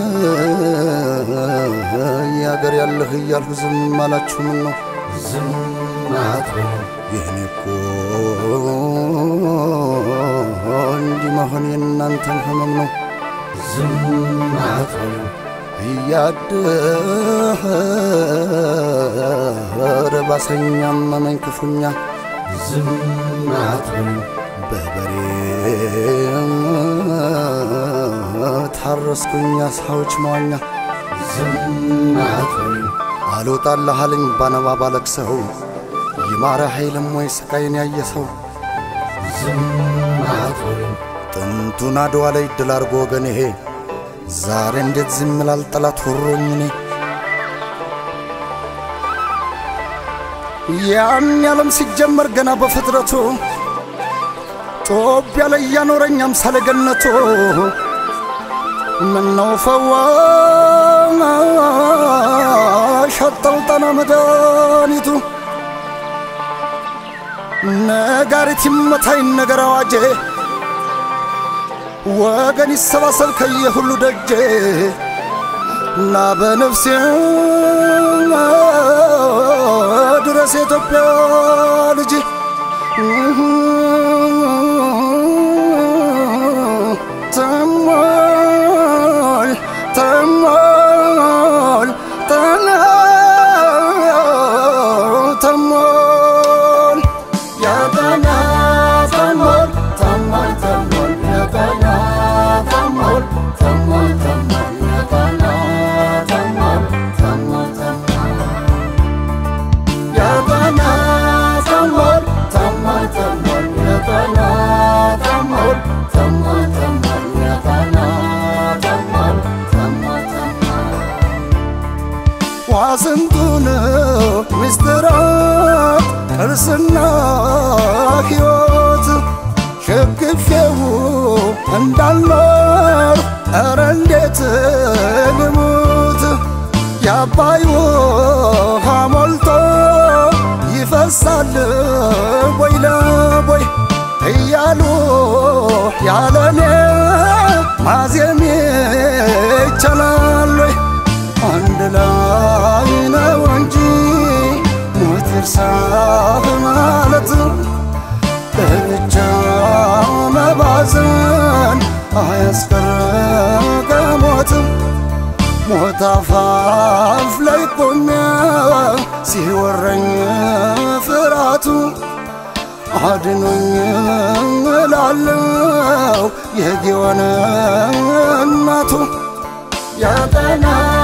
ያገር ያለህ እያልሁ ዝም አላችሁ ምን ነው ዝም አትበሉ ይህኔ እኮ እንዲህ መሆን የእናንተን ህመም ነው ዝም አትበሉ እያደረ ባሰኛ መመኝ ክፉኛ ዝም አትበሉ በበሬ ታረስኩኛ ሳዎች መዋኛ ዝም አትበሉ አልወጣልህ አለኝ ባነባ ባለቅሰው ይማረ ኃይልም ወይ ስቃይን ያየ ሰው ዝም አትበሉ ጥንቱን አድዋ ላይ ድል አርጎ ወገን ይሄ ዛሬ እንዴት ዝም ላል ጠላት ወሮኝ እኔ ያን ያለም ሲጀመር ገና በፍጥረቱ ጦቢያ ላይ እያኖረኝ አምሳለ ገነቱ ምነው ፈዋሽ አጣው ጠና መድኃኒቱ ነጋሪት ይመታኝ ነገር አዋጄ ወገን ይሰባሰብ ከየሁሉ ደጄ እና በነፍሴ ድረስ የኢትዮጵያ ልጅ ተሟል ተሟል ተሟል ያጠና ተሞል ተሞል ተሞል ያጠና ተሞል ተሞል ተሞል ያጠና ተሞል ተሞል ተሞል ያጠና ተሞል ተሞል ተሞል ያጠና ተሞል ተሞል ተሞል ያጠና ተሞል ተሞል ተሞል ዋስንቱን ምስጢራት ቅርስና ሕይወት ሸክፌው እንዳልኖር ኧረ እንዴት ልሙት የአባይ ውሃ ሞልቶ ይፈሳል ቦይ ለቦይ እያሉ ያለኔ ማዜም ይቻላል ወይ? አንድ ላይ ነው እንጂ ሞት ይርሳህ ማለት ለብቻ መባዘን አያስቀርም ከሞት ሞት አፋፍ ላይ ቆሜ ሲወረኝ ፍርሃቱ አድኖኝ እላለው የጊዮን እናቱ ያጠና